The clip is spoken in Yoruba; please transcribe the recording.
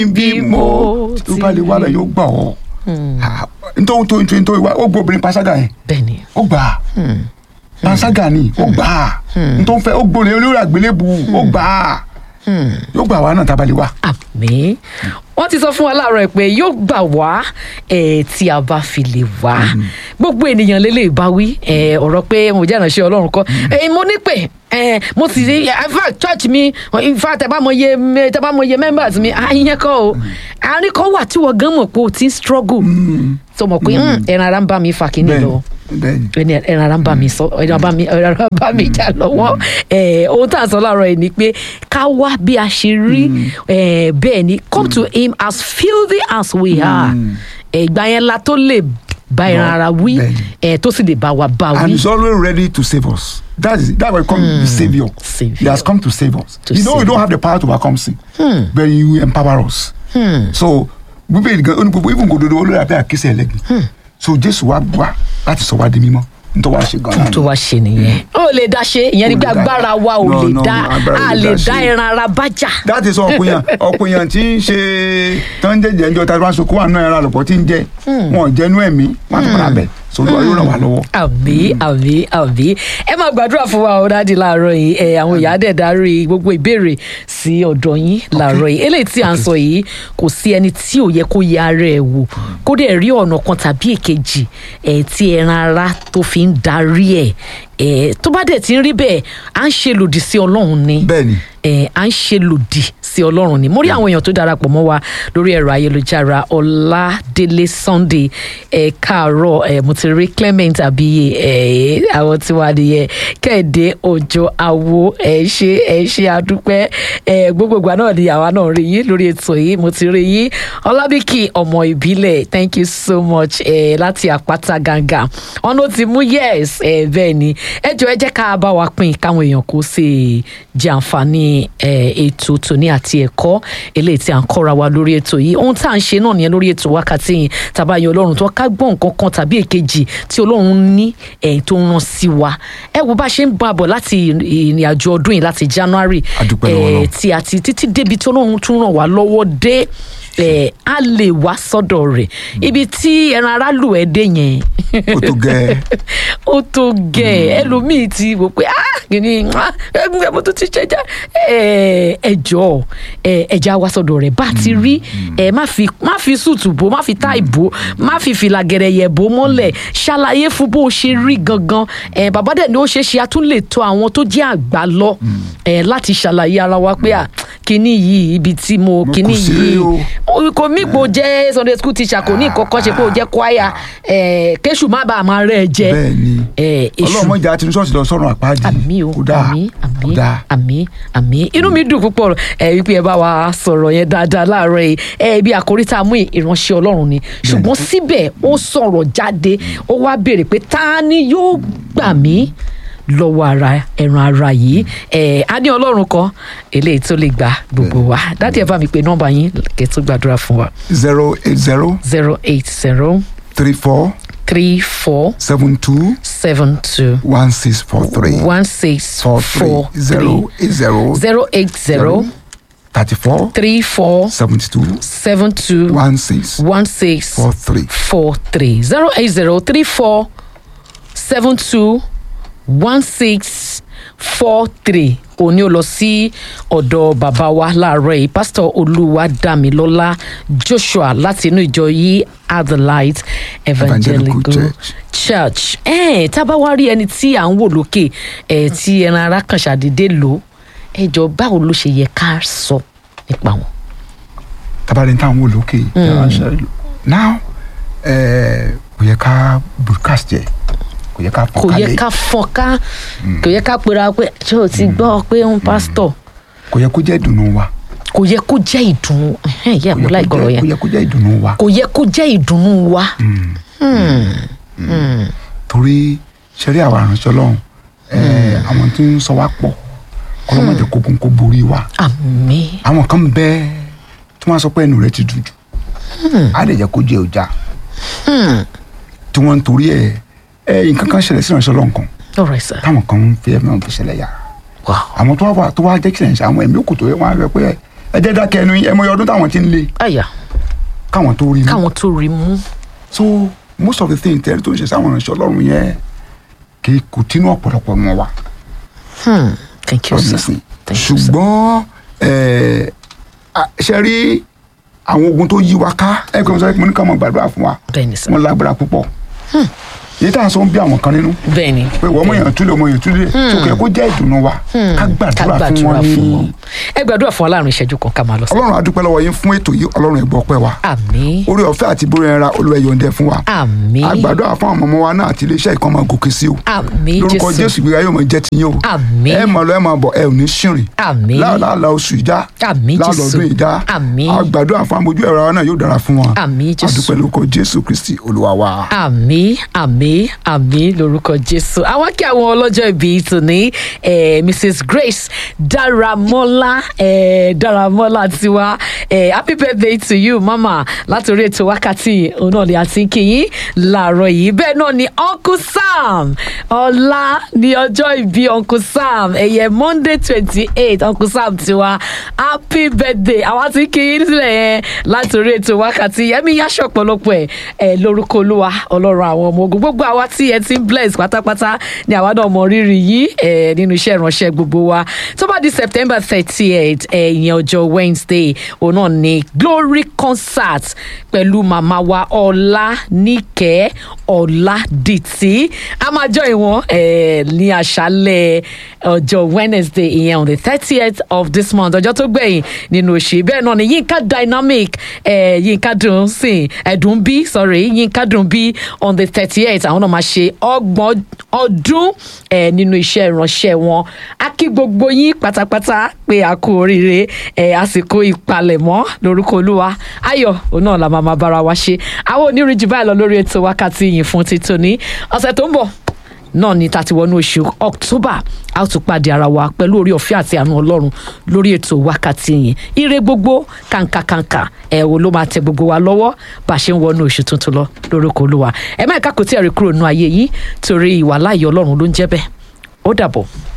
bí mo tó bá lè wá lọ yóò gbà ọ́ nítorí tó nítorí tó wá ó gbọ́ obìnrin panṣágà yẹn bẹ́ẹ̀ni ó gbà á panṣágà ni ó gbà á nítorí fẹ́ ó gbọ́n olórí àgbélébù ó gbà á yóò gbà wá náà tá a bá lè wá. àmín wọ́n ti sọ fún wa láàárọ̀ ẹ̀ pé yóò gbà wá ẹ̀ tí a bá fi lè wá gbogbo ènìyàn lélẹ̀ bá wí ẹ̀ ọ̀rọ̀ pé mo jẹ́ ìránṣẹ́ ọlọ́run kọ́ ẹ̀ mo ní pé ẹ̀ mo sì rí ifá church mi ifá tẹ bá mọ iye tẹ bá mọ iye members mi ìyẹn kọ́ o àárín kan wà tí wọ́n gan mọ̀ pé o ti ń struggle tó mọ̀ pé ẹran ara ń bá mi fà kíní lọ bẹ́ẹ̀ni ẹni ẹran ara ń bá mi sọ ẹran bá mi ẹran ara ń bá mi jà lọ́wọ́ ẹ ohun tá à ń sọ láàárọ̀ yìí ni pé ká wá bí a ṣe rí ẹ bẹ́ẹ̀ ni come to him as filthy as we are ẹ ìgbà yẹn la tó lè bá ẹran ara wí bẹ́ẹ̀ni. ẹ tó sì lè bá wa bá and wí. he's always ready to save us. That is that will come the savior. Savior. He has come to save us. To you know we save don't have the power to overcome sin, but he will empower us. So bíbélì gan oní gbogbo even gòdòdó olórí abẹ́ àkísẹ́ ẹlẹ́gbẹ̀ẹ́. So Jésù wá wá láti sọ wá di mímọ́ nítorí wàá ṣe gan-an. tó wá ṣe nìyẹn. ó lè dá ṣe ìyẹn ni pé Ó lè dá- agbára wa ò No, lè no, dá agbára ò a lè lè dá dá ṣe. ẹran ara bá jà. that is ọ̀pọ̀yàn ọ̀pọ̀yàn tí ń ṣe tó ń jẹ́jẹ́ ẹjọ́ tàbí wọ́n sọ kó wà náà ẹ̀rọ àlọ́pọ̀ tí ń jẹ́ wọn ò jẹ́nu ẹ̀mí wọn àti padà bẹ̀ so olúwa yóò ràn wá lọ́wọ́. àbí àbí àbí ẹ máa gbàdúrà fún wa ọ̀dádì láàárọ̀ yìí ẹ àwọn ìyá dẹ̀ darí gbogbo ìbéèrè sí ọ̀dọ̀ yín láàárọ̀ yìí eléyìí tí à ń sọ yìí kò sí ẹni tí ò yẹ kó yẹ ara ẹ̀ wò kó dẹ̀ rí ọ̀nà kan tàbí èkejì ẹ̀ tí ẹran ara tó fi ń darí ẹ̀ ẹ̀ tó bá dẹ̀ ti ń rí bẹ́ẹ̀ à ń ṣe lòdì sí ọlọ́run ni bẹ́ẹ̀ni ẹ à ń ṣe lòdì sí ọlọ́run ni mo rí àwọn èèyàn tó darapọ̀ mọ́ wa lórí ẹ̀rọ ayélujára ọládélé sunday ẹ káàárọ̀ ẹ mo ti rí clement abiye ẹ àwọn tí wàá nìyẹn kẹ́hìndé òjò àwo ẹ ṣe ẹ ṣe àdúpẹ́ ẹ gbogbo ìgbà náà ni àwa náà rí yín lórí ètò yìí mo ti rí yín ọlábìkì ọmọ ìbílẹ̀ thank you so much ẹ láti àpáta gàngà ọ̀nà ti mú yes ẹ bẹ́ẹ̀ ni ẹ jọ ẹ jẹ́ ká bá wa pín káwọn èèyàn kó sì jẹ àǹfààní ẹ, ètò tòní àti ẹ̀kọ́ eléyìí tí à ń kọ́ra wa lórí ètò yìí ohun tá à ń ṣe náà nìyẹn lórí ètò wákàtí yìí tàbá yan ọlọ́run tó ká gbọ́ nǹkan kan tàbí èkejì tí ọlọ́run ní ẹ̀yìn tó ń rán sí wa ẹ wo bá ṣe ń bá a bọ̀ láti ìrìn àjò ọdún yìí láti January A dúpẹ́ lọ́wọ́ ẹ, Ọlọ́run. tí àti títí débi tí ọlọ́run tún ràn wá lọ́wọ́ dé ẹ, a lè wá sọ́dọ̀ rẹ̀ ibi tí ẹran ara lù ẹ́ dé yẹn ó tó gẹ́ ó tó gẹ̀ ẹlòmíì ti wò pé ah kìíní ah, ẹgbẹ́ mo tún ti ṣẹjá ẹjọ́ ẹja wá sọ̀dọ̀ rẹ̀ bá ti rí ẹ má fi má fi sùtù bò má fi táì bò má fi fìlà gẹ̀rẹ̀yẹ̀ bò mọ́lẹ̀ ṣàlàyé fún bó o ṣe rí gangan ẹ bàbá dẹ̀ ni ó ṣeé ṣe a tún lè tọ̀ àwọn tó jẹ́ àgbà lọ ẹ láti ṣàlàyé ara wa pé à kìíní yìí ibi tí mo Mo kìíní kù sí yìí o. o- kò mí pò jẹ́ sunday school teacher kò ní ìkọ́kọ́ ṣe pé o jẹ́ choir ẹ̀ kéṣù má bàa máa rẹ̀ jẹ́ bẹ́ẹ̀ni ẹ̀ èṣù ọlọ́run mọ̀jà tí ṣọ́ọ̀ṣì lọ sọ́run àpáàdì àmì o kò dáa àmì kò àmì dáa àmì àmì inú mi dùn púpọ̀ ẹ wípé ẹ bá wa sọ̀rọ̀ yẹn dáadáa láàárọ̀ yìí ẹ ibi àkórí tá a mú ìránṣẹ́ ọlọ́run ni ṣùgbọ́n síbẹ̀ ó sọ̀rọ̀ jáde ó wá béèrè pé ta ni yóò gbà mí lọ́wọ́ ara ẹran ara yìí ẹ a ní ọlọ́run kan eléyìí tó lè gba gbogbo wa dáàdi ẹ bá mi pe nọ́mbà yín kẹ́ tó gbàdúrà fún wa zero eight zero zero eight zero three four three four seven two seven two one six four three one six four three four zero eight zero zero eight zero thirty four three four seventy two seven two one six one six four three. four three zero eight zero three four seven two one six four three òní ó lọ sí ọ̀dọ̀ bàbá wa láàárọ̀ yìí pásítọ̀ olúwadámilọ́lá joshua láti inú ìjọ yìí at the light evangelical Evangelical church ẹ̀ tá a bá wá rí ẹni tí à ń wò lókè ẹ̀ tí ẹran ara kan ṣàdédé lò ẹ jọ báwo ló ṣe yẹ ká sọ nípa wọn. tabarin tá à ń wò lókè now eh, kò yẹ ká broadcast yẹ kò yẹ ká kò fọ́n yẹ kálẹ̀ ká fọ́nká kò yẹ ká pera pé ṣé o ti gbọ́ pé ń pásítọ̀ kò yẹ kó jẹ́ ìdùnnú wa kò yẹ kó jẹ́ ìdùnnú ẹ̀hẹ́n, ìyá kò mi yẹ láì kó gbọ́rọ̀ jẹ́- kò yẹn yẹ kó jẹ́ ìdùnnú wa kò yẹ kó jẹ́ ìdùnnú wa torí ṣẹ́rí àwa àránṣẹ́ ọlọ́run eh, àwọn tí ń sọ wá pọ̀ ọlọ́mọdé kókó kó borí wa àmín àwọn kan bẹ tí wọ́n sọ pé ẹnu rẹ ti dùn jù á lè jẹ́ kó jẹ́ ọjà tí wọ́n ń torí ẹ̀ ẹ̀ nǹkan kan ṣẹlẹ̀ sí ìránṣẹ́ ọlọ́run kan all right sir táwọn kan ń fi ẹ̀mí ọ̀hún fi ṣẹlẹ̀ yà wow àwọn tó wá wà tó wá jẹ́ kílẹ̀ ṣe àwọn ẹ̀mí òkùtò yẹn wọ́n á rẹ pé ẹ jẹ́ dákẹ́ ẹnu yín ẹ mọ iye ọdún táwọn ti ń lé àyà káwọn tó rí mú káwọn tó rí mú so most of the things tẹ́lẹ̀ tó ń ṣe sáwọn ìránṣẹ́ ọlọ́run yẹn kì í kò tínú ọ̀pọ̀lọpọ̀ mọ́ wa Hmm. thank you sir honestly thank you sir ṣùgbọ́n ẹ, a- ṣe rí àwọn ogun tó yí wa ká ẹ kò sọ pé mo ní ká mọ gbàdúrà fún wa bẹ́ẹ̀ni sir wọn lágbára púpọ̀ èyí tá à ń sọ ń bí àwọn kan nínú bẹ́ẹ̀ni pé wọ́n mọ̀ èèyàn túlẹ̀ ọmọ èèyàn túlẹ̀ sókè kó jẹ́ ìdùnnú wa ká gbàdúrà fún wọn ní ẹ gbàdúrà fún aláàrùn ìṣẹ́jú kan ká máa lọ sí. ọlọ́run a dúpẹ́ lọ́wọ́ yín fún ètò yìí ọlọ́run ẹ gbọ́ ọpẹ́ wa àmín orí ọ̀fẹ́ àti bórí ẹra olúwa ẹ yọ̀ǹda ẹ̀ fún wa àmín àgbàdo àwọn ọmọ ọmọ wa náà àti iléeṣẹ́ ìkan máa gòkè sí o àmín lórúkọ jésù jésù ìgbéga yóò máa jẹ́ tiyín o àmín ẹ máa lọ ẹ máa bọ̀ ẹ ò ní ṣìrìn àmín láàlá oṣù ìjà Àmín, Jésù. láàlọ́dún ìjà Àmín. àgbàdo àwọn amójú ẹ̀rọ wa náà yóò dára fún wọn Àmín, Jésù. àdúpẹ́ lórúkọ jésù kristi olúwa wa. àmín àmín àmín lórúkọ jésù àwọn kí àwọn ọlọ́jọ́ ìbí tòní eh, mrs grace dáramọ́lá eh, dáramọ́lá tiwa eh, happy birthday to you mama láti orí ètò wákàtí òun náà ni a ti ń kí yín láàárọ̀ yìí bẹ́ẹ̀ náà ni uncle sam ọ̀la ni ọjọ́ ìbí uncle sam ẹ̀yẹ monday twenty eight uncle sam tiwa happy birthday àwa ti ń kí yín sílẹ̀ yẹn láti orí ètò wákàtí yẹmi yáṣọ ọ̀pọ̀lọpọ̀ ẹ̀ ẹ̀ lórúkọ olúwa ọlọ́run àwọn ọmọ ogun gbogbo àwa tí ẹ ti ń bless pátápátá ni àwa náà mọ rírì yìí ẹ̀ nínú iṣẹ́ ìránṣẹ́ gbogbo wa tó bá di september thirty eight ẹ̀yìn ọjọ́ wednesday òun náà ni glory concert pẹ̀lú màmá wa ọlá níkẹ́ ọ̀làdìtì a máa jọ ìwọ̀n ẹ̀ ní àṣálẹ̀ ọjọ́ wednesday ìyẹn on the thirtieth of this month ọjọ́ tó gbẹ̀yìn nínú oṣù bẹ́ẹ̀ náà ni yínká dynamic ẹ̀ yínká dùn sí ẹ̀dùn bí sorry yínká dùn bí on the thirty eight àwọn náà máa ṣe ọgbọ̀n ọdún ẹ̀ nínú iṣẹ́ ìránṣẹ́ wọn a kí gbogbo yín pátápátá pé a kú oríire ẹ̀ àsìkò ìpalẹ̀mọ́ lórúkọ olúwa ayọ̀ òun náà la máa máa bára wa ṣe àwọn onírìn jù báyìí lọ lórí ètò wákàtí yìí fún títò ní ọ̀sẹ̀ tó ń bọ̀ náà ni tàti wọnú oṣù october a ó tún pàdé ara wa pẹ̀lú orí ọ̀fẹ́ àti àánú ọlọ́run lórí ètò wákàtí yìí ire gbogbo kàǹkàkàǹkà ẹ̀ wo ló máa tẹ gbogbo wa lọ́wọ́ bá a ṣe ń wọnú oṣù tuntun lọ lórúkọ olúwa ẹ má ẹ̀ka kò tí ẹ̀ rí kúrò nínú ayé yìí torí ìwà láàyè ọlọ́run ló ń jẹ́ bẹ́ẹ̀ ó dàbọ̀.